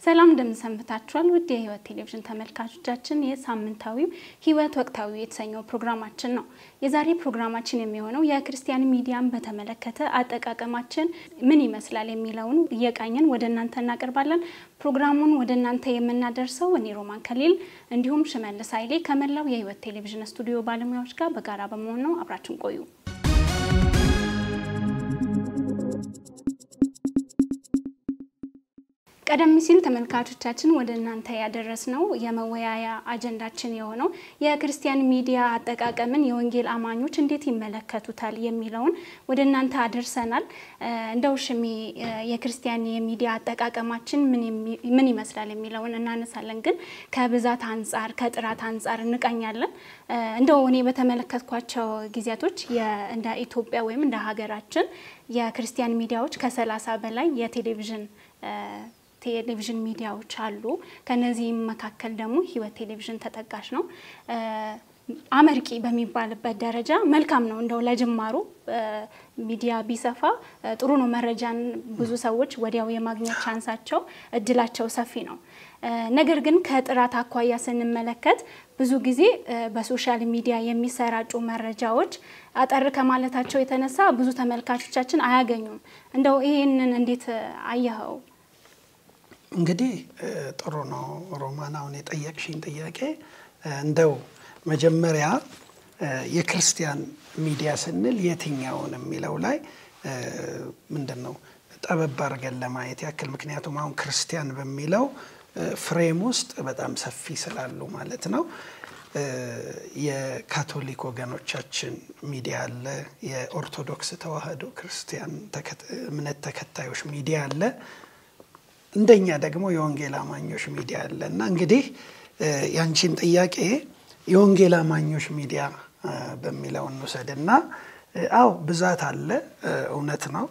ሰላም እንደምንሰንብታችኋል ውድ የህይወት ቴሌቪዥን ተመልካቾቻችን፣ የሳምንታዊው ህይወት ወቅታዊ የተሰኘው ፕሮግራማችን ነው። የዛሬ ፕሮግራማችን የሚሆነው የክርስቲያን ሚዲያን በተመለከተ አጠቃቀማችን ምን ይመስላል የሚለውን እየቃኘን ወደ እናንተ እናቀርባለን። ፕሮግራሙን ወደ እናንተ የምናደርሰው እኔ ሮማን ከሊል እንዲሁም ሽመልስ ኃይሌ ከመላው የህይወት ቴሌቪዥን ስቱዲዮ ባለሙያዎች ጋር በጋራ በመሆን ነው። አብራችን ቆዩ። ቀደም ሲል ተመልካቾቻችን ወደ እናንተ ያደረስነው የመወያያ አጀንዳችን የሆነው የክርስቲያን ሚዲያ አጠቃቀምን የወንጌል አማኞች እንዴት ይመለከቱታል የሚለውን ወደ እናንተ አደርሰናል። እንደው ሽሜ የክርስቲያን የሚዲያ አጠቃቀማችን ምን ይመስላል የሚለውን እናነሳለን፣ ግን ከብዛት አንጻር ከጥራት አንጻር እንቃኛለን። እንደው እኔ በተመለከትኳቸው ጊዜያቶች እንደ ኢትዮጵያ ወይም እንደ ሀገራችን የክርስቲያን ሚዲያዎች ከሰላሳ በላይ የቴሌቪዥን ቴሌቪዥን ሚዲያዎች አሉ። ከነዚህም መካከል ደግሞ ህይወት ቴሌቪዥን ተጠቃሽ ነው። አመርቂ በሚባልበት ደረጃ መልካም ነው። እንደው ለጅማሩ ሚዲያ ቢሰፋ ጥሩ ነው። መረጃን ብዙ ሰዎች ወዲያው የማግኘት ቻንሳቸው እድላቸው ሰፊ ነው። ነገር ግን ከጥራት አኳያ ስንመለከት ብዙ ጊዜ በሶሻል ሚዲያ የሚሰራጩ መረጃዎች አጠር ከማለታቸው የተነሳ ብዙ ተመልካቾቻችን አያገኙም። እንደው ይሄንን እንዴት አየኸው? እንግዲህ ጥሩ ነው ሮማን፣ አሁን የጠየቅሽኝ ጥያቄ እንደው መጀመሪያ የክርስቲያን ሚዲያ ስንል የትኛውን የሚለው ላይ ምንድን ነው ጠበብ አድርገን ለማየት ያክል፣ ምክንያቱም አሁን ክርስቲያን በሚለው ፍሬም ውስጥ በጣም ሰፊ ስላሉ ማለት ነው። የካቶሊክ ወገኖቻችን ሚዲያ አለ፣ የኦርቶዶክስ ተዋሕዶ ክርስቲያን እምነት ተከታዮች ሚዲያ አለ እንደኛ ደግሞ የወንጌል አማኞች ሚዲያ አለ እና እንግዲህ ያንቺን ጥያቄ የወንጌል አማኞች ሚዲያ በሚለው እንውሰድና፣ አው ብዛት አለ፣ እውነት ነው።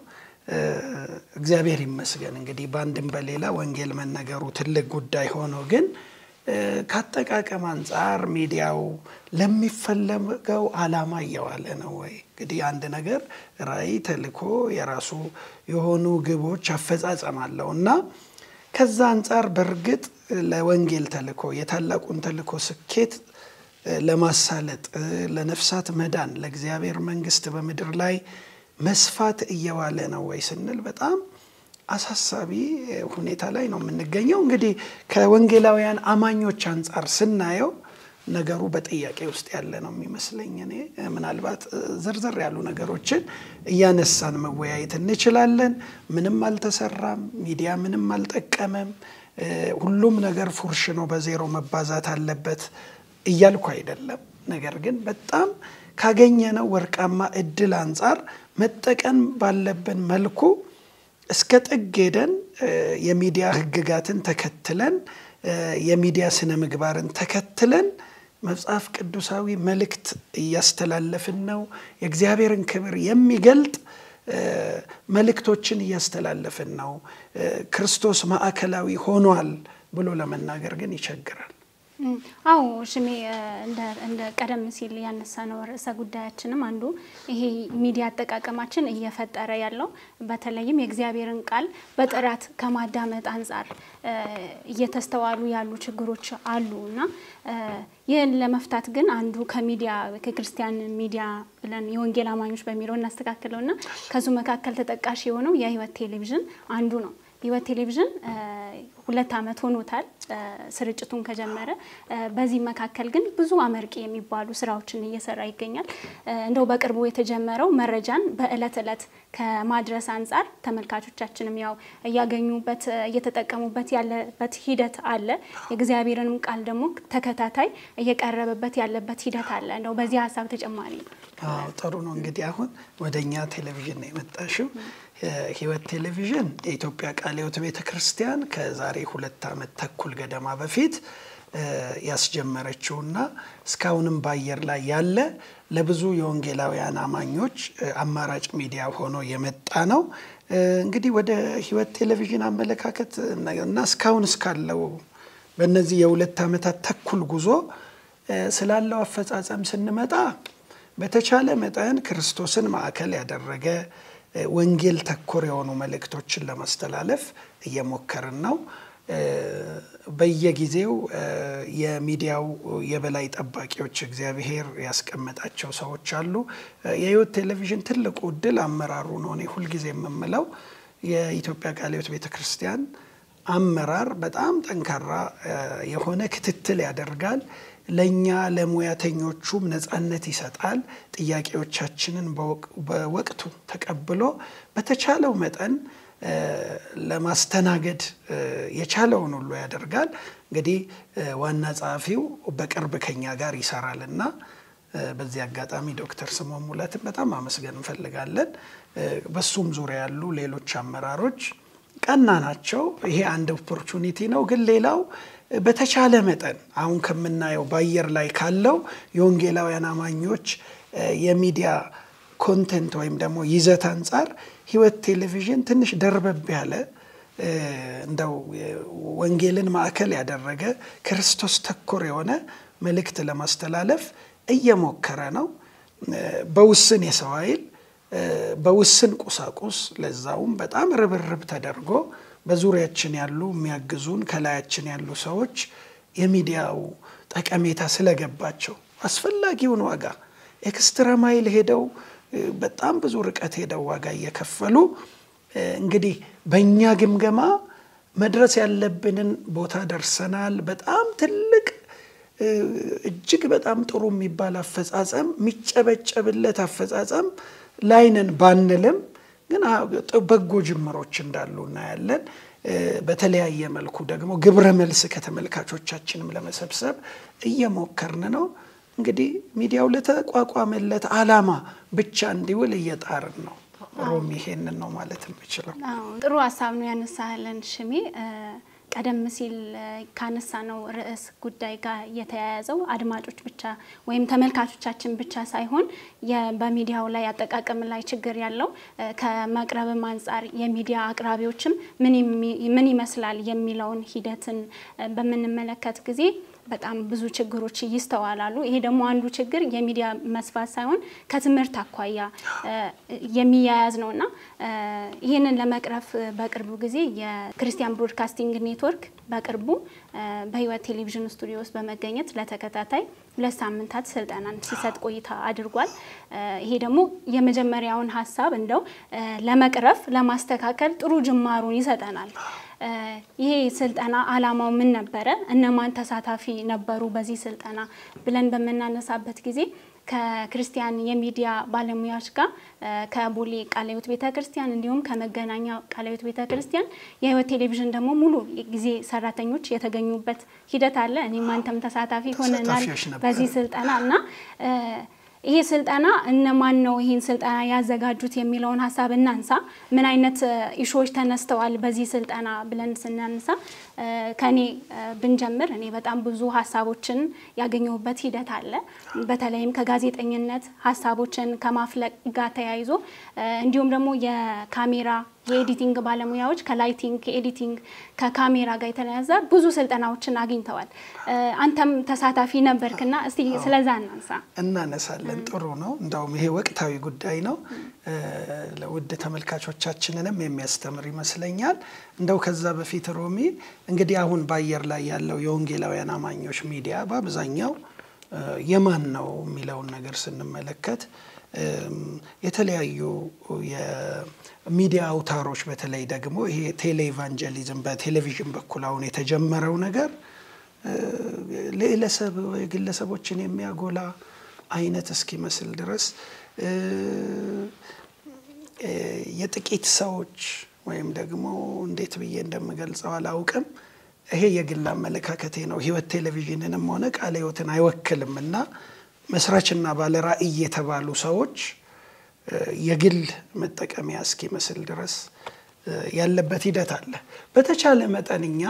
እግዚአብሔር ይመስገን እንግዲህ በአንድም በሌላ ወንጌል መነገሩ ትልቅ ጉዳይ ሆኖ ግን ከአጠቃቀም አንጻር ሚዲያው ለሚፈለገው ዓላማ እየዋለ ነው ወይ? እንግዲህ አንድ ነገር ራዕይ፣ ተልእኮ የራሱ የሆኑ ግቦች አፈጻጸም አለው እና ከዛ አንጻር በእርግጥ ለወንጌል ተልእኮ የታላቁን ተልእኮ ስኬት ለማሳለጥ ለነፍሳት መዳን ለእግዚአብሔር መንግሥት በምድር ላይ መስፋት እየዋለ ነው ወይ ስንል በጣም አሳሳቢ ሁኔታ ላይ ነው የምንገኘው። እንግዲህ ከወንጌላውያን አማኞች አንጻር ስናየው ነገሩ በጥያቄ ውስጥ ያለ ነው የሚመስለኝ። እኔ ምናልባት ዝርዝር ያሉ ነገሮችን እያነሳን መወያየት እንችላለን። ምንም አልተሰራም፣ ሚዲያ ምንም አልጠቀመም፣ ሁሉም ነገር ፉርሽ ነው፣ በዜሮ መባዛት አለበት እያልኩ አይደለም። ነገር ግን በጣም ካገኘነው ወርቃማ እድል አንጻር መጠቀም ባለብን መልኩ እስከ ጥግ ሄደን የሚዲያ ሕግጋትን ተከትለን የሚዲያ ስነ ምግባርን ተከትለን መጽሐፍ ቅዱሳዊ መልእክት እያስተላለፍን ነው። የእግዚአብሔርን ክብር የሚገልጥ መልእክቶችን እያስተላለፍን ነው። ክርስቶስ ማዕከላዊ ሆኗል ብሎ ለመናገር ግን ይቸግራል። አዎ ሽሜ እንደ ቀደም ሲል ያነሳነው ርዕሰ ጉዳያችንም አንዱ ይሄ ሚዲያ አጠቃቀማችን እየፈጠረ ያለው በተለይም የእግዚአብሔርን ቃል በጥራት ከማዳመጥ አንጻር እየተስተዋሉ ያሉ ችግሮች አሉ እና ይህን ለመፍታት ግን አንዱ ከሚዲያ ከክርስቲያን ሚዲያ ብለን የወንጌል አማኞች በሚለው እናስተካክለው እና ከዙ መካከል ተጠቃሽ የሆነው የህይወት ቴሌቪዥን አንዱ ነው። ህይወት ቴሌቪዥን ሁለት ዓመት ሆኖታል ስርጭቱን ከጀመረ። በዚህ መካከል ግን ብዙ አመርቂ የሚባሉ ስራዎችን እየሰራ ይገኛል። እንደው በቅርቡ የተጀመረው መረጃን በእለት እለት ከማድረስ አንጻር ተመልካቾቻችንም ያው እያገኙበት እየተጠቀሙበት ያለበት ሂደት አለ። የእግዚአብሔርንም ቃል ደግሞ ተከታታይ እየቀረበበት ያለበት ሂደት አለ። እንደው በዚህ ሀሳብ ተጨማሪ ጥሩ ነው። እንግዲህ አሁን ወደ እኛ ቴሌቪዥን ነው የመጣሽው። ህይወት ቴሌቪዥን የኢትዮጵያ ቃለ ሕይወት ቤተ ክርስቲያን ከዛሬ ሁለት ዓመት ተኩል ገደማ በፊት ያስጀመረችውና እስካሁንም በአየር ላይ ያለ ለብዙ የወንጌላውያን አማኞች አማራጭ ሚዲያ ሆኖ የመጣ ነው። እንግዲህ ወደ ህይወት ቴሌቪዥን አመለካከት እና እስካሁን እስካለው በእነዚህ የሁለት ዓመታት ተኩል ጉዞ ስላለው አፈጻጸም ስንመጣ በተቻለ መጠን ክርስቶስን ማዕከል ያደረገ ወንጌል ተኮር የሆኑ መልእክቶችን ለማስተላለፍ እየሞከርን ነው። በየጊዜው የሚዲያው የበላይ ጠባቂዎች እግዚአብሔር ያስቀመጣቸው ሰዎች አሉ። የሕይወት ቴሌቪዥን ትልቁ እድል አመራሩ ነው። እኔ ሁልጊዜ የምምለው የኢትዮጵያ ቃለ ሕይወት ቤተ ክርስቲያን አመራር በጣም ጠንካራ የሆነ ክትትል ያደርጋል። ለእኛ ለሙያተኞቹም ነፃነት ይሰጣል። ጥያቄዎቻችንን በወቅቱ ተቀብሎ በተቻለው መጠን ለማስተናገድ የቻለውን ሁሉ ያደርጋል። እንግዲህ ዋና ጸሐፊው በቅርብ ከኛ ጋር ይሰራል እና በዚህ አጋጣሚ ዶክተር ስምዖን ሙለትን በጣም አመስገን እንፈልጋለን። በሱም ዙሪያ ያሉ ሌሎች አመራሮች ቀና ናቸው። ይሄ አንድ ኦፖርቹኒቲ ነው። ግን ሌላው በተቻለ መጠን አሁን ከምናየው በአየር ላይ ካለው የወንጌላውያን አማኞች የሚዲያ ኮንቴንት ወይም ደግሞ ይዘት አንጻር ሕይወት ቴሌቪዥን ትንሽ ደርበብ ያለ እንደው ወንጌልን ማዕከል ያደረገ ክርስቶስ ተኮር የሆነ መልእክት ለማስተላለፍ እየሞከረ ነው። በውስን የሰው ኃይል በውስን ቁሳቁስ ለዛውም በጣም ርብርብ ተደርጎ በዙሪያችን ያሉ የሚያግዙን ከላያችን ያሉ ሰዎች የሚዲያው ጠቀሜታ ስለገባቸው አስፈላጊውን ዋጋ ኤክስትራ ማይል ሄደው በጣም ብዙ ርቀት ሄደው ዋጋ እየከፈሉ እንግዲህ በእኛ ግምገማ መድረስ ያለብንን ቦታ ደርሰናል። በጣም ትልቅ እጅግ በጣም ጥሩ የሚባል አፈጻጸም የሚጨበጨብለት አፈጻጸም ላይነን ባንልም ግን በጎ ጅምሮች እንዳሉ እናያለን። በተለያየ መልኩ ደግሞ ግብረ መልስ ከተመልካቾቻችንም ለመሰብሰብ እየሞከርን ነው። እንግዲህ ሚዲያው ለተቋቋመለት ዓላማ ብቻ እንዲውል እየጣርን ነው። ሮሚ ይሄንን ነው ማለት የምችለው። ጥሩ ሀሳብ ነው ያነሳለን ሽሜ። ቀደም ሲል ካነሳ ነው ርዕስ ጉዳይ ጋር የተያያዘው አድማጮች ብቻ ወይም ተመልካቾቻችን ብቻ ሳይሆን በሚዲያው ላይ አጠቃቀም ላይ ችግር ያለው ከመቅረብም አንጻር የሚዲያ አቅራቢዎችም ምን ይመስላል የሚለውን ሂደትን በምንመለከት ጊዜ በጣም ብዙ ችግሮች ይስተዋላሉ። ይሄ ደግሞ አንዱ ችግር የሚዲያ መስፋት ሳይሆን ከትምህርት አኳያ የሚያያዝ ነው እና ይህንን ለመቅረፍ በቅርቡ ጊዜ የክርስቲያን ብሮድካስቲንግ ኔትወርክ በቅርቡ በሕይወት ቴሌቪዥን ስቱዲዮ ውስጥ በመገኘት ለተከታታይ ሁለት ሳምንታት ስልጠናን ሲሰጥ ቆይታ አድርጓል። ይሄ ደግሞ የመጀመሪያውን ሀሳብ እንደው ለመቅረፍ ለማስተካከል ጥሩ ጅማሩን ይሰጠናል። ይሄ ስልጠና ዓላማው ምን ነበረ? እነማን ተሳታፊ ነበሩ በዚህ ስልጠና ብለን በምናነሳበት ጊዜ ከክርስቲያን የሚዲያ ባለሙያዎች ጋር ከቦሌ ቃለ ሕይወት ቤተ ክርስቲያን እንዲሁም ከመገናኛ ቃለ ሕይወት ቤተ ክርስቲያን የሕይወት ቴሌቪዥን ደግሞ ሙሉ ጊዜ ሰራተኞች የተገኙበት ሂደት አለ። እኔም አንተም ተሳታፊ ሆነናል በዚህ ስልጠና እና ይሄ ስልጠና እነማን ነው ይህን ስልጠና ያዘጋጁት የሚለውን ሀሳብ እናንሳ። ምን አይነት ኢሹዎች ተነስተዋል በዚህ ስልጠና ብለን ስናነሳ ከኔ ብንጀምር እኔ በጣም ብዙ ሀሳቦችን ያገኘሁበት ሂደት አለ። በተለይም ከጋዜጠኝነት ሀሳቦችን ከማፍለቅ ጋር ተያይዞ እንዲሁም ደግሞ የካሜራ የኤዲቲንግ ባለሙያዎች ከላይቲንግ ከኤዲቲንግ ከካሜራ ጋር የተያያዘ ብዙ ስልጠናዎችን አግኝተዋል። አንተም ተሳታፊ ነበርክና እስቲ ስለዛ እናንሳ። እናነሳለን። ጥሩ ነው። እንዳውም ይሄ ወቅታዊ ጉዳይ ነው። ለውድ ተመልካቾቻችንንም የሚያስተምር ይመስለኛል። እንደው ከዛ በፊት ሮሚ እንግዲህ አሁን በአየር ላይ ያለው የወንጌላውያን አማኞች ሚዲያ በአብዛኛው የማን ነው የሚለውን ነገር ስንመለከት የተለያዩ የሚዲያ አውታሮች በተለይ ደግሞ ይሄ ቴሌ ኢቫንጀሊዝም በቴሌቪዥን በኩል አሁን የተጀመረው ነገር ለግለሰብ ግለሰቦችን የሚያጎላ አይነት እስኪመስል ድረስ የጥቂት ሰዎች ወይም ደግሞ እንዴት ብዬ እንደምገልጸው አላውቅም። ይሄ የግል አመለካከቴ ነው። ሕይወት ቴሌቪዥንንም ሆነ ቃለ ሕይወትን አይወክልም እና መስራችና ባለ ራዕይ የተባሉ ሰዎች የግል መጠቀሚያ እስኪመስል ድረስ ያለበት ሂደት አለ። በተቻለ መጠን እኛ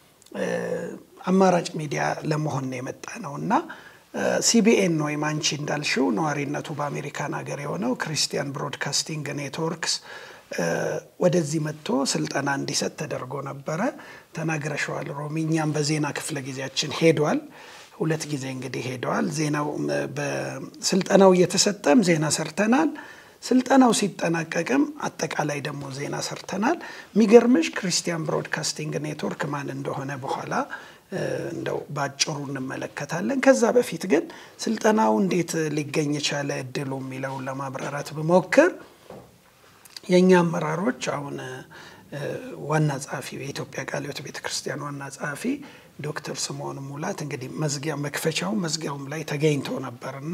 አማራጭ ሚዲያ ለመሆን የመጣ ነው እና ሲቢኤን ወይም አንቺ እንዳልሽው ነዋሪነቱ በአሜሪካን ሀገር የሆነው ክርስቲያን ብሮድካስቲንግ ኔትወርክስ ወደዚህ መጥቶ ስልጠና እንዲሰጥ ተደርጎ ነበረ። ተናግረሸዋል ሮሚ። እኛም በዜና ክፍለ ጊዜያችን ሄዷል። ሁለት ጊዜ እንግዲህ ሄደዋል። ዜናው በስልጠናው እየተሰጠም ዜና ሰርተናል። ስልጠናው ሲጠናቀቅም አጠቃላይ ደግሞ ዜና ሰርተናል። የሚገርምሽ ክርስቲያን ብሮድካስቲንግ ኔትወርክ ማን እንደሆነ በኋላ እንደው በአጭሩ እንመለከታለን። ከዛ በፊት ግን ስልጠናው እንዴት ሊገኝ የቻለ እድሉ የሚለውን ለማብራራት ብሞክር የእኛ አመራሮች አሁን ዋና ጸሐፊ የኢትዮጵያ ቃለ ሕይወት ቤተ ክርስቲያን ዋና ጸሐፊ ዶክተር ስምዖን ሙላት እንግዲህ መዝጊያ መክፈቻው መዝጊያውም ላይ ተገኝቶ ነበር እና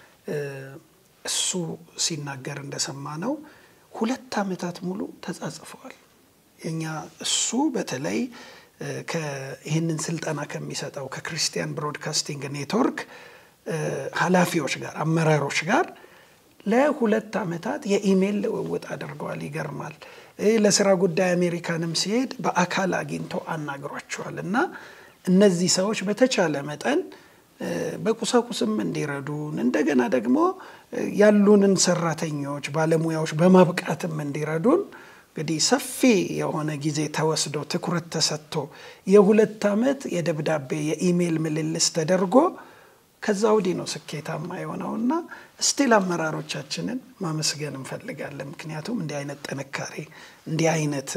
እሱ ሲናገር እንደሰማ ነው ሁለት ዓመታት ሙሉ ተጻጽፈዋል። የኛ እሱ በተለይ ይህንን ስልጠና ከሚሰጠው ከክርስቲያን ብሮድካስቲንግ ኔትወርክ ኃላፊዎች ጋር አመራሮች ጋር ለሁለት ዓመታት የኢሜይል ልውውጥ አድርገዋል። ይገርማል። ለስራ ጉዳይ አሜሪካንም ሲሄድ በአካል አግኝቶ አናግሯቸዋል እና እነዚህ ሰዎች በተቻለ መጠን በቁሳቁስም እንዲረዱን እንደገና ደግሞ ያሉንን ሰራተኞች፣ ባለሙያዎች በማብቃትም እንዲረዱን እንግዲህ ሰፊ የሆነ ጊዜ ተወስዶ ትኩረት ተሰጥቶ የሁለት ዓመት የደብዳቤ የኢሜይል ምልልስ ተደርጎ ከዛ ወዲህ ነው ስኬታማ የሆነውና ስቲል አመራሮቻችንን ማመስገን እንፈልጋለን። ምክንያቱም እንዲህ አይነት ጥንካሬ እንዲህ አይነት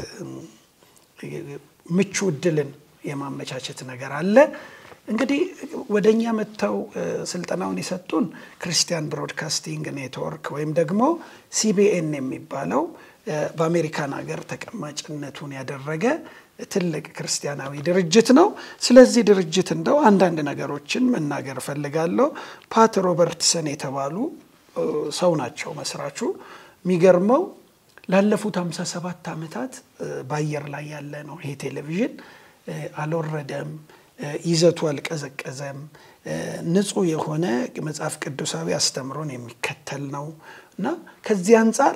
ምቹ እድልን የማመቻቸት ነገር አለ። እንግዲህ ወደ እኛ መጥተው ስልጠናውን የሰጡን ክርስቲያን ብሮድካስቲንግ ኔትወርክ ወይም ደግሞ ሲቢኤን የሚባለው በአሜሪካን ሀገር ተቀማጭነቱን ያደረገ ትልቅ ክርስቲያናዊ ድርጅት ነው። ስለዚህ ድርጅት እንደው አንዳንድ ነገሮችን መናገር እፈልጋለሁ። ፓት ሮበርትሰን የተባሉ ሰው ናቸው መስራቹ። የሚገርመው ላለፉት 57 ዓመታት በአየር ላይ ያለ ነው ይሄ ቴሌቪዥን። አልወረደም፣ ይዘቱ አልቀዘቀዘም። ንጹህ የሆነ መጽሐፍ ቅዱሳዊ አስተምሮን የሚከተል ነው እና ከዚህ አንጻር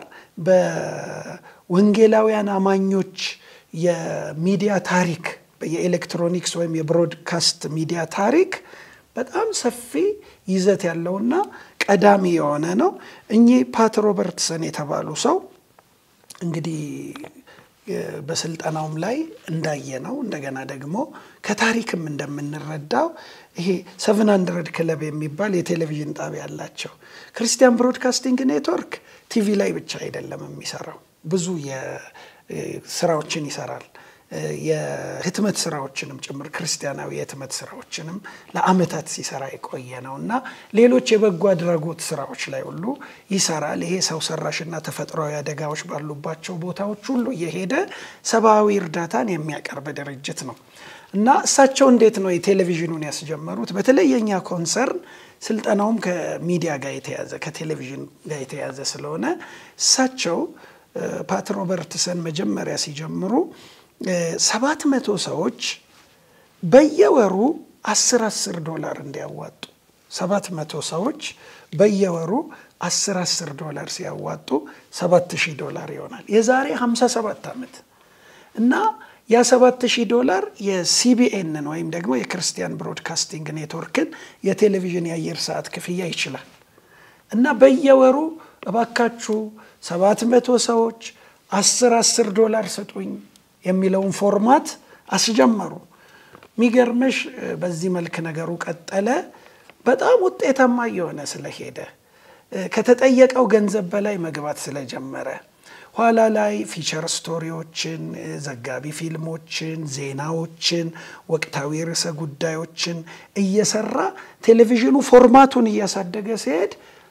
በወንጌላውያን አማኞች የሚዲያ ታሪክ የኤሌክትሮኒክስ ወይም የብሮድካስት ሚዲያ ታሪክ በጣም ሰፊ ይዘት ያለውና ቀዳሚ የሆነ ነው። እኚህ ፓት ሮበርትሰን የተባሉ ሰው እንግዲህ በስልጠናውም ላይ እንዳየ ነው እንደገና ደግሞ ከታሪክም እንደምንረዳው ይሄ ሰቨን ሀንድረድ ክለብ የሚባል የቴሌቪዥን ጣቢያ አላቸው። ክርስቲያን ብሮድካስቲንግ ኔትወርክ ቲቪ ላይ ብቻ አይደለም የሚሰራው፣ ብዙ ስራዎችን ይሰራል። የህትመት ስራዎችንም ጭምር ክርስቲያናዊ የህትመት ስራዎችንም ለአመታት ሲሰራ የቆየ ነው እና ሌሎች የበጎ አድራጎት ስራዎች ላይ ሁሉ ይሰራል። ይሄ ሰው ሰራሽና ተፈጥሯዊ አደጋዎች ባሉባቸው ቦታዎች ሁሉ እየሄደ ሰብአዊ እርዳታን የሚያቀርብ ድርጅት ነው እና እሳቸው እንዴት ነው የቴሌቪዥኑን ያስጀመሩት? በተለይ የኛ ኮንሰርን ስልጠናውም ከሚዲያ ጋር የተያዘ ከቴሌቪዥን ጋር የተያዘ ስለሆነ እሳቸው ፓት ሮበርትሰን መጀመሪያ ሲጀምሩ ሰባት መቶ ሰዎች በየወሩ አስር አስር ዶላር እንዲያዋጡ ሰባት መቶ ሰዎች በየወሩ አስር አስር ዶላር ሲያዋጡ ሰባት ሺህ ዶላር ይሆናል። የዛሬ 57 ዓመት እና ያ ሰባት ሺህ ዶላር የሲቢኤንን ወይም ደግሞ የክርስቲያን ብሮድካስቲንግ ኔትወርክን የቴሌቪዥን የአየር ሰዓት ክፍያ ይችላል እና በየወሩ እባካችሁ ሰባት መቶ ሰዎች አስር አስር ዶላር ስጡኝ የሚለውን ፎርማት አስጀመሩ። የሚገርምሽ በዚህ መልክ ነገሩ ቀጠለ። በጣም ውጤታማ እየሆነ ስለሄደ ከተጠየቀው ገንዘብ በላይ መግባት ስለጀመረ ኋላ ላይ ፊቸር ስቶሪዎችን፣ ዘጋቢ ፊልሞችን፣ ዜናዎችን፣ ወቅታዊ ርዕሰ ጉዳዮችን እየሰራ ቴሌቪዥኑ ፎርማቱን እያሳደገ ሲሄድ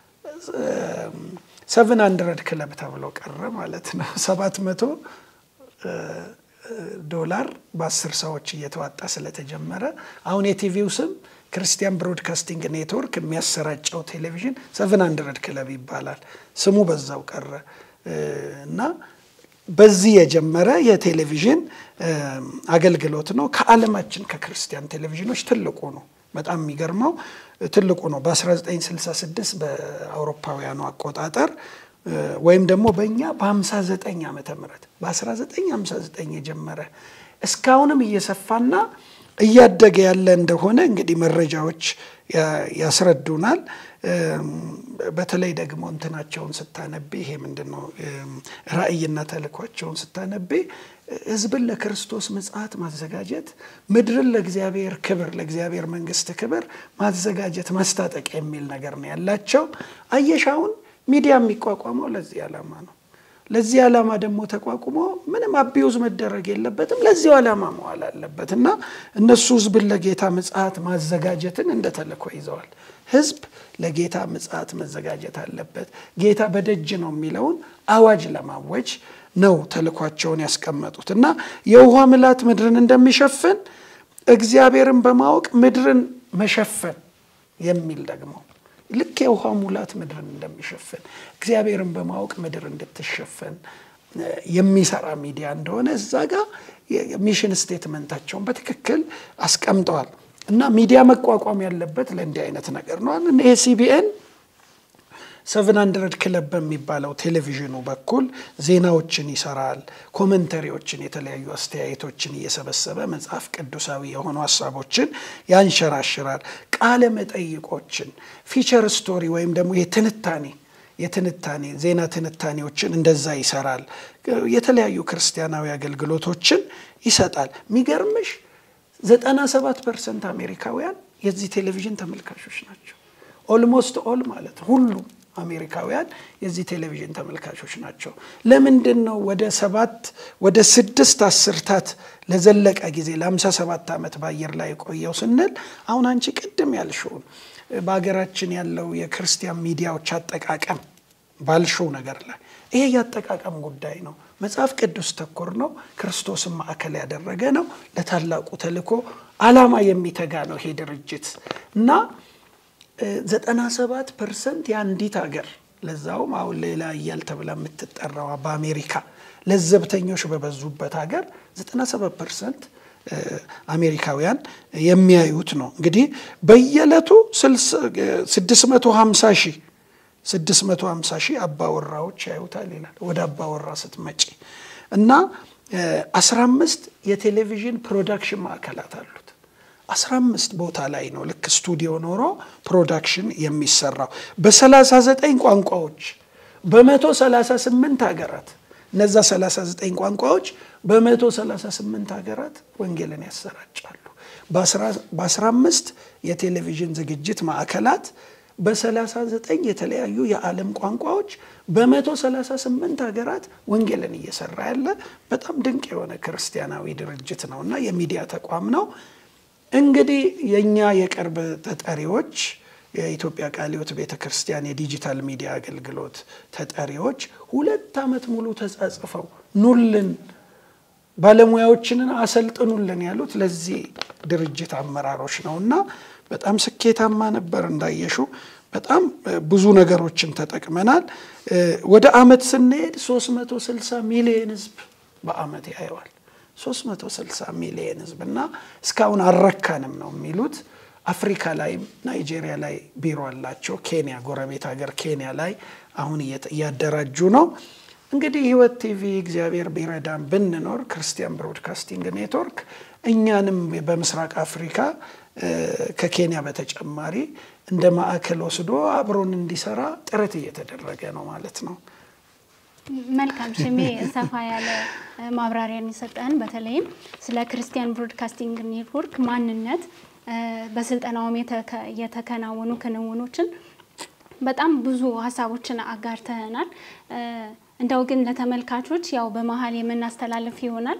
ሰቨን ሀንድረድ ክለብ ተብሎ ቀረ ማለት ነው። ሰባት መቶ ዶላር በአስር ሰዎች እየተዋጣ ስለተጀመረ አሁን የቲቪው ስም ክርስቲያን ብሮድካስቲንግ ኔትወርክ የሚያሰራጨው ቴሌቪዥን ሰቨን ሀንድረድ ክለብ ይባላል። ስሙ በዛው ቀረ እና በዚህ የጀመረ የቴሌቪዥን አገልግሎት ነው። ከዓለማችን ከክርስቲያን ቴሌቪዥኖች ትልቁ ነው። በጣም የሚገርመው ትልቁ ነው። በ1966 በአውሮፓውያኑ አቆጣጠር ወይም ደግሞ በእኛ በ59 ዓመተ ምህረት በ1959 የጀመረ እስካሁንም እየሰፋና እያደገ ያለ እንደሆነ እንግዲህ መረጃዎች ያስረዱናል። በተለይ ደግሞ እንትናቸውን ስታነቤ ይሄ ምንድን ነው ራእይና ተልኳቸውን ስታነቤ ሕዝብን ለክርስቶስ ምጽአት ማዘጋጀት፣ ምድርን ለእግዚአብሔር ክብር ለእግዚአብሔር መንግስት ክብር ማዘጋጀት ማስታጠቅ የሚል ነገር ነው ያላቸው። አየሻውን ሚዲያ የሚቋቋመው ለዚህ ዓላማ ነው። ለዚህ ዓላማ ደግሞ ተቋቁሞ ምንም አቢውዝ መደረግ የለበትም። ለዚሁ ዓላማ መዋል አለበት እና እነሱ ህዝብን ለጌታ ምጽአት ማዘጋጀትን እንደ ተልእኮ ይዘዋል። ህዝብ ለጌታ ምጽአት መዘጋጀት አለበት። ጌታ በደጅ ነው የሚለውን አዋጅ ለማወጅ ነው ተልኳቸውን ያስቀመጡት እና የውሃ ምላት ምድርን እንደሚሸፍን እግዚአብሔርን በማወቅ ምድርን መሸፈን የሚል ደግሞ ልክ የውሃ ሙላት ምድርን እንደሚሸፍን እግዚአብሔርን በማወቅ ምድር እንድትሸፈን የሚሰራ ሚዲያ እንደሆነ እዛ ጋር ሚሽን ስቴትመንታቸውን በትክክል አስቀምጠዋል። እና ሚዲያ መቋቋም ያለበት ለእንዲህ አይነት ነገር ነው። ይሄ ሲቢኤን ሰቨን ሀንድረድ ክለብ በሚባለው ቴሌቪዥኑ በኩል ዜናዎችን ይሰራል፣ ኮመንተሪዎችን፣ የተለያዩ አስተያየቶችን እየሰበሰበ መጽሐፍ ቅዱሳዊ የሆኑ ሀሳቦችን ያንሸራሽራል። ቃለ መጠይቆችን፣ ፊቸር ስቶሪ ወይም ደግሞ የትንታኔ የትንታኔ ዜና ትንታኔዎችን እንደዛ ይሰራል። የተለያዩ ክርስቲያናዊ አገልግሎቶችን ይሰጣል። የሚገርምሽ ዘጠና ሰባት ፐርሰንት አሜሪካውያን የዚህ ቴሌቪዥን ተመልካቾች ናቸው። ኦልሞስት ኦል ማለት ሁሉም አሜሪካውያን የዚህ ቴሌቪዥን ተመልካቾች ናቸው። ለምንድን ነው ወደ ሰባት ወደ ስድስት አስርታት ለዘለቀ ጊዜ ለሃምሳ ሰባት ዓመት በአየር ላይ የቆየው ስንል አሁን አንቺ ቅድም ያልሽውን በሀገራችን ያለው የክርስቲያን ሚዲያዎች አጠቃቀም ባልሽው ነገር ላይ ይሄ የአጠቃቀም ጉዳይ ነው። መጽሐፍ ቅዱስ ተኮር ነው። ክርስቶስን ማዕከል ያደረገ ነው። ለታላቁ ተልእኮ ዓላማ የሚተጋ ነው ይሄ ድርጅት እና ዘጠና ሰባት ፐርሰንት የአንዲት ሀገር ለዛውም አሁን ሌላ እያል ተብላ የምትጠራዋ በአሜሪካ ለዘብተኞች በበዙበት ሀገር ዘጠና ሰባት ፐርሰንት አሜሪካውያን የሚያዩት ነው። እንግዲህ በየዕለቱ 650 ሺህ 650 ሺህ አባወራዎች ያዩታል ይላል። ወደ አባወራ ስትመጪ እና 15 የቴሌቪዥን ፕሮዳክሽን ማዕከላት አሉት። 15 ቦታ ላይ ነው ልክ ስቱዲዮ ኖሮ ፕሮዳክሽን የሚሰራው በ39 ቋንቋዎች በ138 ሀገራት እነዛ 39 ቋንቋዎች በ138 ሀገራት ወንጌልን ያሰራጫሉ። በ15 የቴሌቪዥን ዝግጅት ማዕከላት በ39 የተለያዩ የዓለም ቋንቋዎች በ138 ሀገራት ወንጌልን እየሰራ ያለ በጣም ድንቅ የሆነ ክርስቲያናዊ ድርጅት ነው እና የሚዲያ ተቋም ነው። እንግዲህ የእኛ የቅርብ ተጠሪዎች የኢትዮጵያ ቃለ ሕይወት ቤተ ክርስቲያን የዲጂታል ሚዲያ አገልግሎት ተጠሪዎች ሁለት ዓመት ሙሉ ተጻጽፈው ኑልን ባለሙያዎችንን አሰልጥኑልን ያሉት ለዚህ ድርጅት አመራሮች ነው እና በጣም ስኬታማ ነበር። እንዳየሹ በጣም ብዙ ነገሮችን ተጠቅመናል። ወደ አመት ስንሄድ 360 ሚሊዮን ህዝብ በአመት ያየዋል። 360 ሚሊዮን ህዝብ እና እስካሁን አልረካንም ነው የሚሉት። አፍሪካ ላይ ናይጄሪያ ላይ ቢሮ አላቸው። ኬንያ ጎረቤት ሀገር ኬንያ ላይ አሁን እያደራጁ ነው። እንግዲህ ህይወት ቲቪ እግዚአብሔር ቢረዳን ብንኖር ክርስቲያን ብሮድካስቲንግ ኔትወርክ እኛንም በምስራቅ አፍሪካ ከኬንያ በተጨማሪ እንደ ማዕከል ወስዶ አብሮን እንዲሰራ ጥረት እየተደረገ ነው ማለት ነው። መልካም ሽሜ፣ ሰፋ ያለ ማብራሪያን የሰጠን በተለይም ስለ ክርስቲያን ብሮድካስቲንግ ኔትወርክ ማንነት በስልጠናውም የተከናወኑ ክንውኖችን በጣም ብዙ ሀሳቦችን አጋርተናል። እንደው ግን ለተመልካቾች ያው በመሀል የምናስተላልፍ ይሆናል።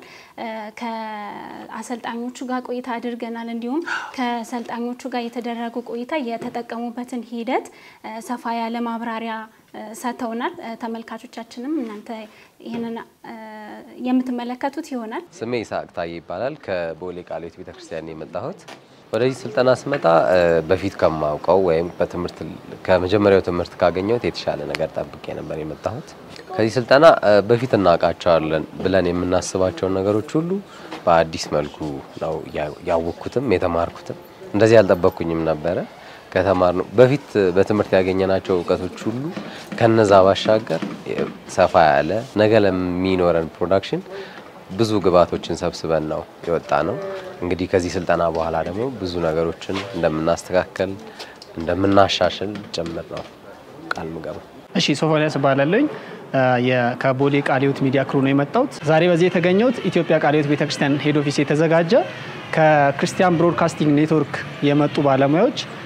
ከአሰልጣኞቹ ጋር ቆይታ አድርገናል። እንዲሁም ከሰልጣኞቹ ጋር የተደረጉ ቆይታ የተጠቀሙበትን ሂደት ሰፋ ያለ ማብራሪያ ሰጥተውናል። ተመልካቾቻችንም እናንተ ይህንን የምትመለከቱት ይሆናል። ስሜ ይስሐቅ ታዬ ይባላል። ከቦሌ ቃለ ሕይወት ቤተክርስቲያን የመጣሁት ወደዚህ ስልጠና ስመጣ በፊት ከማውቀው ወይም በትምህርት ከመጀመሪያው ትምህርት ካገኘሁት የተሻለ ነገር ጠብቄ ነበር የመጣሁት። ከዚህ ስልጠና በፊት እናውቃቸዋለን ብለን የምናስባቸውን ነገሮች ሁሉ በአዲስ መልኩ ነው ያወቅኩትም የተማርኩትም። እንደዚህ አልጠበቅኩኝም ነበረ። ከተማር ነው በፊት በትምህርት ያገኘናቸው እውቀቶች ሁሉ ከነዛ ባሻገር ሰፋ ያለ ነገ ለሚኖረን ፕሮዳክሽን ብዙ ግብዓቶችን ሰብስበን ነው የወጣ ነው። እንግዲህ ከዚህ ስልጠና በኋላ ደግሞ ብዙ ነገሮችን እንደምናስተካከል እንደምናሻሽል ጭምር ነው ቃል ምገባው። እሺ ሶፎንያስ እባላለሁኝ ከቦሌ ቃለ ሕይወት ሚዲያ ክሩ ነው የመጣሁት። ዛሬ በዚህ የተገኘሁት ኢትዮጵያ ቃለ ሕይወት ቤተክርስቲያን ሄድ ኦፊስ የተዘጋጀ ከክርስቲያን ብሮድካስቲንግ ኔትወርክ የመጡ ባለሙያዎች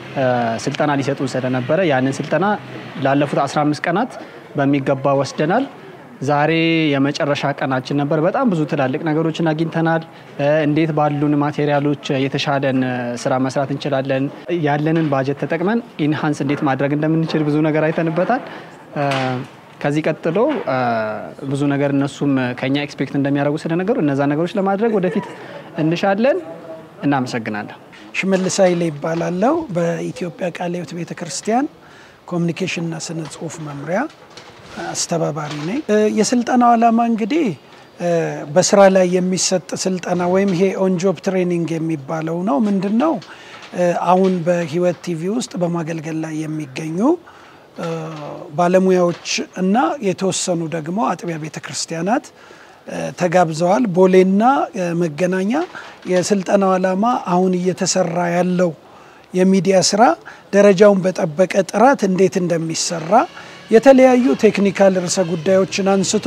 ስልጠና ሊሰጡን ስለነበረ ያንን ስልጠና ላለፉት 15 ቀናት በሚገባ ወስደናል። ዛሬ የመጨረሻ ቀናችን ነበር። በጣም ብዙ ትላልቅ ነገሮችን አግኝተናል። እንዴት ባሉን ማቴሪያሎች የተሻለን ስራ መስራት እንችላለን፣ ያለንን ባጀት ተጠቅመን ኢንሃንስ እንዴት ማድረግ እንደምንችል ብዙ ነገር አይተንበታል። ከዚህ ቀጥሎ ብዙ ነገር እነሱም ከኛ ኤክስፔክት እንደሚያደርጉ ስለነገሩ እነዛ ነገሮች ለማድረግ ወደፊት እንሻለን። እናመሰግናለን። ሽመልስ ኃይሌ ይባላለው በኢትዮጵያ ቃለ ሕይወት ቤተ ክርስቲያን ኮሚኒኬሽንና ስነ ጽሁፍ መምሪያ አስተባባሪ ነኝ። የስልጠናው ዓላማ እንግዲህ በስራ ላይ የሚሰጥ ስልጠና ወይም ይሄ ኦንጆብ ትሬኒንግ የሚባለው ነው። ምንድን ነው? አሁን በህይወት ቲቪ ውስጥ በማገልገል ላይ የሚገኙ ባለሙያዎች እና የተወሰኑ ደግሞ አጥቢያ ቤተ ክርስቲያናት ተጋብዘዋል። ቦሌና መገናኛ የስልጠናው ዓላማ አሁን እየተሰራ ያለው የሚዲያ ስራ ደረጃውን በጠበቀ ጥራት እንዴት እንደሚሰራ የተለያዩ ቴክኒካል ርዕሰ ጉዳዮችን አንስቶ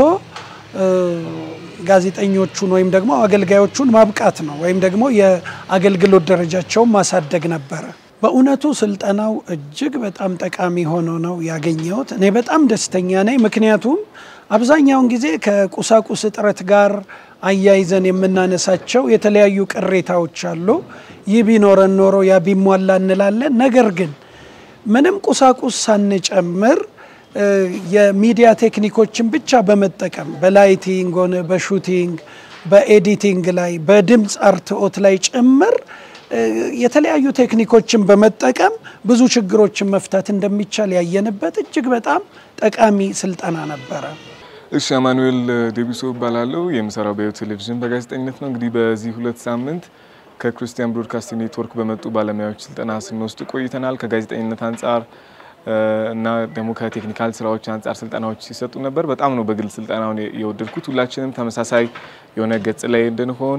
ጋዜጠኞቹን ወይም ደግሞ አገልጋዮቹን ማብቃት ነው ወይም ደግሞ የአገልግሎት ደረጃቸውን ማሳደግ ነበረ። በእውነቱ ስልጠናው እጅግ በጣም ጠቃሚ ሆኖ ነው ያገኘሁት። እኔ በጣም ደስተኛ ነኝ። ምክንያቱም አብዛኛውን ጊዜ ከቁሳቁስ እጥረት ጋር አያይዘን የምናነሳቸው የተለያዩ ቅሬታዎች አሉ። ይህ ቢኖረን ኖሮ ያ ቢሟላ እንላለን። ነገር ግን ምንም ቁሳቁስ ሳንጨምር የሚዲያ ቴክኒኮችን ብቻ በመጠቀም በላይቲንግ ሆነ በሹቲንግ በኤዲቲንግ ላይ በድምፅ አርትኦት ላይ ጭምር የተለያዩ ቴክኒኮችን በመጠቀም ብዙ ችግሮችን መፍታት እንደሚቻል ያየንበት እጅግ በጣም ጠቃሚ ስልጠና ነበረ። እሺ፣ አማኑኤል ዴቢሶ እባላለሁ። የምሰራው በሕይወት ቴሌቪዥን በጋዜጠኝነት ነው። እንግዲህ በዚህ ሁለት ሳምንት ከክርስቲያን ብሮድካስቲንግ ኔትወርክ በመጡ ባለሙያዎች ስልጠና ስንወስድ ቆይተናል። ከጋዜጠኝነት አንጻር እና ደግሞ ከቴክኒካል ስራዎች አንጻር ስልጠናዎች ሲሰጡ ነበር። በጣም ነው በግል ስልጠናውን የወደድኩት። ሁላችንም ተመሳሳይ የሆነ ገጽ ላይ እንድንሆን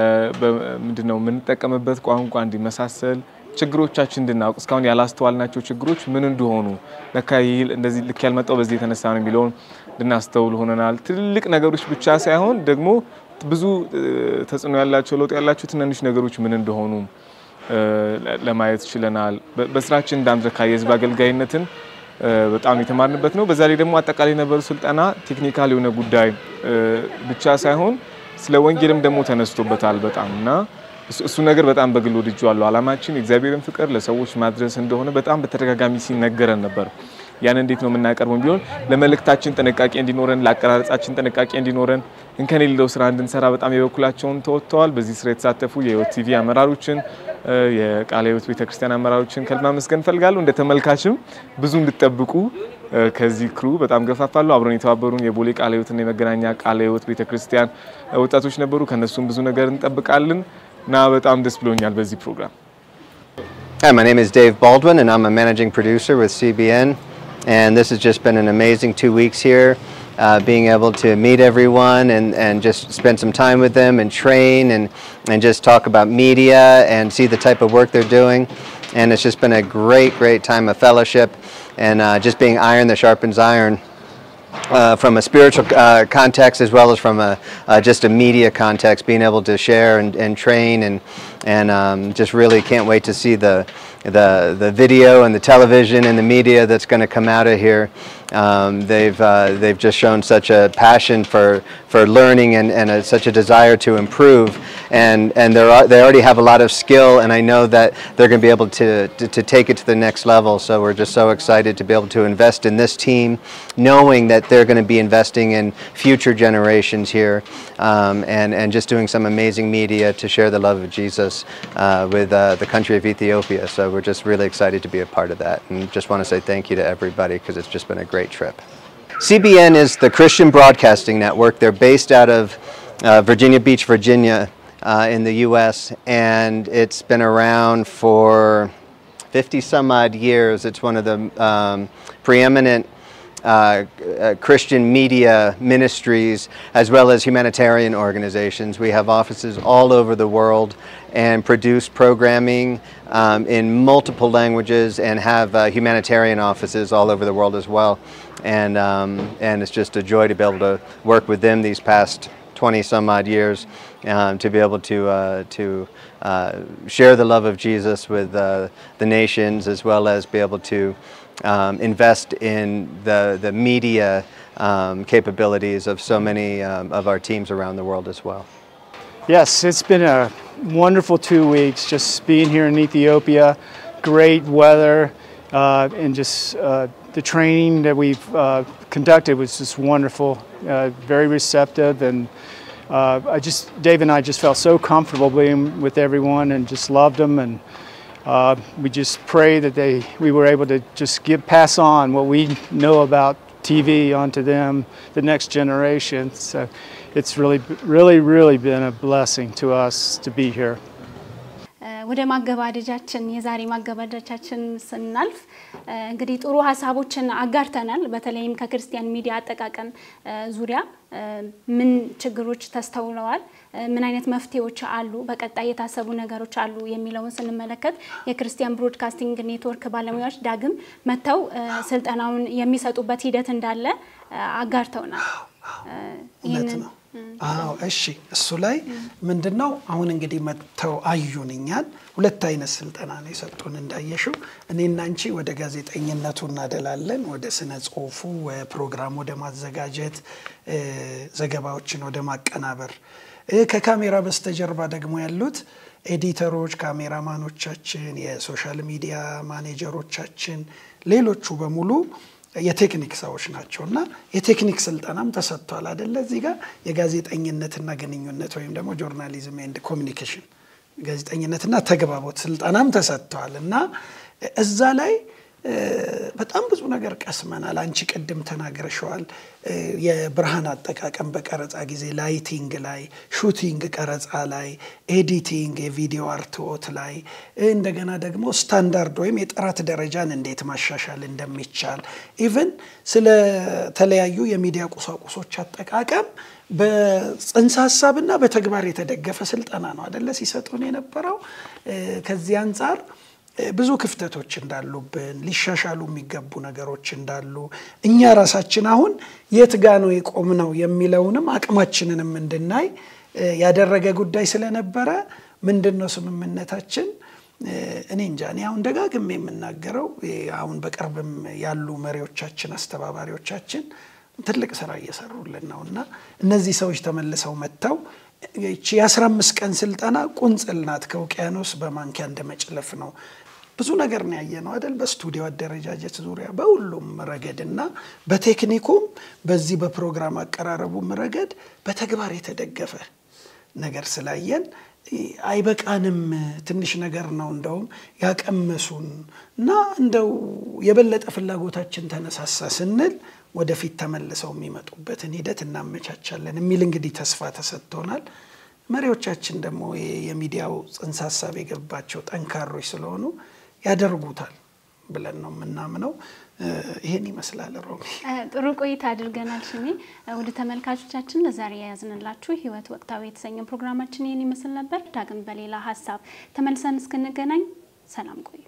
ምንድነው የምንጠቀምበት ቋንቋ እንዲመሳሰል ችግሮቻችን እንድናውቅ እስካሁን ያላስተዋልናቸው ችግሮች ምን እንደሆኑ ለካ ይህ እንደዚህ ልክ ያልመጣው በዚህ የተነሳ ነው የሚለውን እንድናስተውል ሆነናል። ትልልቅ ነገሮች ብቻ ሳይሆን ደግሞ ብዙ ተጽዕኖ ያላቸው ለውጥ ያላቸው ትናንሽ ነገሮች ምን እንደሆኑ ለማየት ችለናል። በስራችን እንዳንረካ የህዝብ አገልጋይነትን በጣም የተማርንበት ነው። በዛ ላይ ደግሞ አጠቃላይ የነበሩ ስልጠና ቴክኒካል የሆነ ጉዳይ ብቻ ሳይሆን ስለ ወንጌልም ደግሞ ተነስቶበታል በጣም እና እሱ ነገር በጣም በግል ወድጄዋለሁ። አላማችን የእግዚአብሔርን ፍቅር ለሰዎች ማድረስ እንደሆነ በጣም በተደጋጋሚ ሲነገረን ነበር። ያን እንዴት ነው የምናቀርበው ቢሆን ለመልእክታችን ጥንቃቄ እንዲኖረን፣ ለአቀራረጻችን ጥንቃቄ እንዲኖረን እንከን የሌለው ስራ እንድንሰራ በጣም የበኩላቸውን ተወጥተዋል። በዚህ ስራ የተሳተፉ የህይወት ቲቪ አመራሮችን፣ የቃለ ሕይወት ቤተክርስቲያን አመራሮችን ከልብ ማመስገን እፈልጋለሁ። እንደ ተመልካችም ብዙ እንድጠብቁ ከዚህ ክሩ በጣም ገፋፋለሁ። አብረን የተባበሩን የቦሌ ቃለ ሕይወትና የመገናኛ ቃለ ሕይወት ቤተክርስቲያን ወጣቶች ነበሩ። ከነሱም ብዙ ነገር እንጠብቃለን እና በጣም ደስ ብሎኛል በዚህ ፕሮግራም። Hi, my name is Dave Baldwin, and I'm a managing producer with CBN. And this has just been an amazing two weeks here, uh, being able to meet everyone and, and just spend some time with them and train and, and just talk about media and see the type of work they're doing. And it's just been a great, great time of fellowship and uh, just being iron that sharpens iron. Uh, from a spiritual uh, context as well as from a uh, just a media context, being able to share and, and train and and um, just really can't wait to see the the the video and the television and the media that's going to come out of here. Um, they've uh, they've just shown such a passion for for learning and, and a, such a desire to improve, and and they they already have a lot of skill, and I know that they're going to be able to, to to take it to the next level. So we're just so excited to be able to invest in this team, knowing that they're going to be investing in future generations here, um, and and just doing some amazing media to share the love of Jesus uh, with uh, the country of Ethiopia. So we're just really excited to be a part of that, and just want to say thank you to everybody because it's just been a great trip. CBN is the Christian Broadcasting Network. They're based out of uh, Virginia Beach, Virginia, uh, in the U.S., and it's been around for 50 some odd years. It's one of the um, preeminent uh, uh, Christian media ministries as well as humanitarian organizations. We have offices all over the world and produce programming um, in multiple languages and have uh, humanitarian offices all over the world as well. And, um, and it's just a joy to be able to work with them these past 20 some odd years um, to be able to, uh, to uh, share the love of Jesus with uh, the nations as well as be able to um, invest in the, the media um, capabilities of so many um, of our teams around the world as well. Yes, it's been a wonderful two weeks just being here in Ethiopia. Great weather uh, and just uh, the training that we've uh, conducted was just wonderful, uh, very receptive, and uh, I just Dave and I just felt so comfortable being with everyone and just loved them and. Uh, we just pray that they we were able to just give pass on what we know about TV onto them, the next generation. So it's really, really, really been a blessing to us to be here. ወደ ማገባደጃችን የዛሬ ማገባደጃችን ስናልፍ እንግዲህ ጥሩ ሀሳቦችን አጋርተናል። በተለይም ከክርስቲያን ሚዲያ አጠቃቀም ዙሪያ ምን ችግሮች ተስተውለዋል፣ ምን አይነት መፍትሄዎች አሉ፣ በቀጣይ የታሰቡ ነገሮች አሉ የሚለውን ስንመለከት የክርስቲያን ብሮድካስቲንግ ኔትወርክ ባለሙያዎች ዳግም መጥተው ስልጠናውን የሚሰጡበት ሂደት እንዳለ አጋርተውናል። እውነት ነው። አዎ እሺ፣ እሱ ላይ ምንድን ነው አሁን እንግዲህ መጥተው አዩን እኛን። ሁለት አይነት ስልጠና ነው የሰጡን እንዳየሽው። እኔና አንቺ ወደ ጋዜጠኝነቱ እናደላለን፣ ወደ ስነ ጽሁፉ፣ ፕሮግራም ወደ ማዘጋጀት፣ ዘገባዎችን ወደ ማቀናበር። ከካሜራ በስተጀርባ ደግሞ ያሉት ኤዲተሮች፣ ካሜራማኖቻችን፣ የሶሻል ሚዲያ ማኔጀሮቻችን፣ ሌሎቹ በሙሉ የቴክኒክ ሰዎች ናቸው እና የቴክኒክ ስልጠናም ተሰጥቷል አደለ? እዚህ ጋር የጋዜጠኝነትና ግንኙነት ወይም ደግሞ ጆርናሊዝም ኤንድ ኮሚኒኬሽን ጋዜጠኝነትና ተግባቦት ስልጠናም ተሰጥቷል እና እዛ ላይ በጣም ብዙ ነገር ቀስመናል። አንቺ ቅድም ተናግረሸዋል። የብርሃን አጠቃቀም በቀረጻ ጊዜ ላይቲንግ ላይ፣ ሹቲንግ ቀረጻ ላይ፣ ኤዲቲንግ የቪዲዮ አርትዖት ላይ እንደገና ደግሞ ስታንዳርድ ወይም የጥራት ደረጃን እንዴት ማሻሻል እንደሚቻል ኢቨን ስለተለያዩ የሚዲያ ቁሳቁሶች አጠቃቀም በጽንሰ ሀሳብና በተግባር የተደገፈ ስልጠና ነው አደለ ሲሰጡን የነበረው ከዚህ አንጻር ብዙ ክፍተቶች እንዳሉብን ሊሻሻሉ የሚገቡ ነገሮች እንዳሉ እኛ ራሳችን አሁን የት ጋ ነው የቆምነው የሚለውንም አቅማችንንም እንድናይ ያደረገ ጉዳይ ስለነበረ ምንድን ነው ስምምነታችን? እኔ እንጃ እኔ አሁን ደጋግሜ የምናገረው አሁን በቅርብም ያሉ መሪዎቻችን፣ አስተባባሪዎቻችን ትልቅ ስራ እየሰሩልን ነው እና እነዚህ ሰዎች ተመልሰው መጥተው ይቺ የአስራ አምስት ቀን ስልጠና ቁንጽል ናት። ከውቅያኖስ በማንኪያ እንደመጭለፍ ነው። ብዙ ነገር ነው ያየ ነው አይደል? በስቱዲዮ አደረጃጀት ዙሪያ በሁሉም ረገድ እና በቴክኒኩም በዚህ በፕሮግራም አቀራረቡም ረገድ በተግባር የተደገፈ ነገር ስላየን አይበቃንም፣ ትንሽ ነገር ነው እንደውም ያቀመሱን እና እንደው የበለጠ ፍላጎታችን ተነሳሳ ስንል ወደፊት ተመልሰው የሚመጡበትን ሂደት እናመቻቻለን የሚል እንግዲህ ተስፋ ተሰጥቶናል። መሪዎቻችን ደግሞ የሚዲያው ጽንሰ ሀሳብ የገባቸው ጠንካሮች ስለሆኑ ያደርጉታል ብለን ነው የምናምነው። ይህን ይመስላል። ሮሚ ጥሩ ቆይታ አድርገናል። ሽሜ ወደ ተመልካቾቻችን ለዛሬ የያዝንላችሁ ህይወት ወቅታዊ የተሰኘ ፕሮግራማችን ይህን ይመስል ነበር። ዳግም በሌላ ሀሳብ ተመልሰን እስክንገናኝ ሰላም ቆዩ።